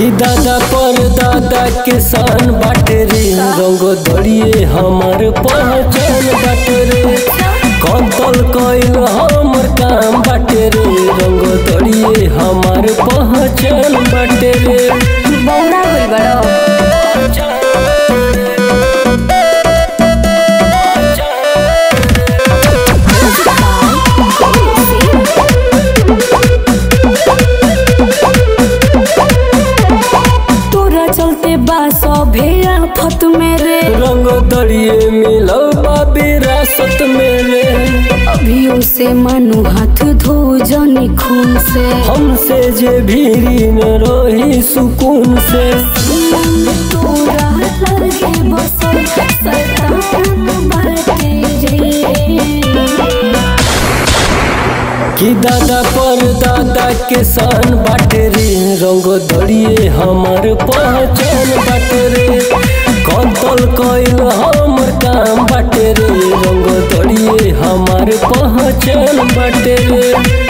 कि दादा पर दादा के सान बाटे रे रंग दड़िए हमार पहचान बाटे रे कंतल कइल हमर काम बाटे रे रंग दड़िए हमार पहचान बाटे रे बौरा गइल बड़ो तोरा चलते बा सभे आफत में रे रंग दड़िए मिलो बा विरासत में रे अभियो से मानो हाथ धो जनी खून से हमसे जे भीरी न रही सुकून से तोरा लगे बसल शैतान बाटे रे कि दादा पर दादा के सान बाटे रे रंग दड़िए हमार पहचान बाटे रे कंतल कइल हमर काम बाटे रे रंग दड़िए हमार पहचान बाटे रे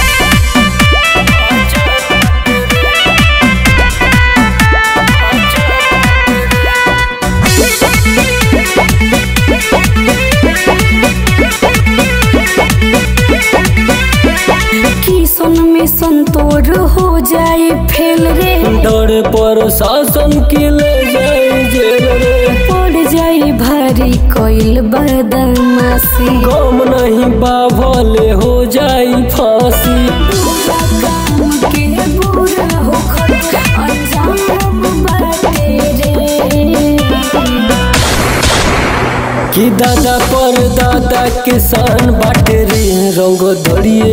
किसन में संतोर हो जाए फेल रे डर पर शासन के ले जाए जेल रे पड़ जाए भारी कोइल बदमाशी गम नहीं बाभले हो जाई फांसी के बुरा होखत अंजाम बाटे रे कि दादा पर दादा के सान बाटे रे रंग दड़िए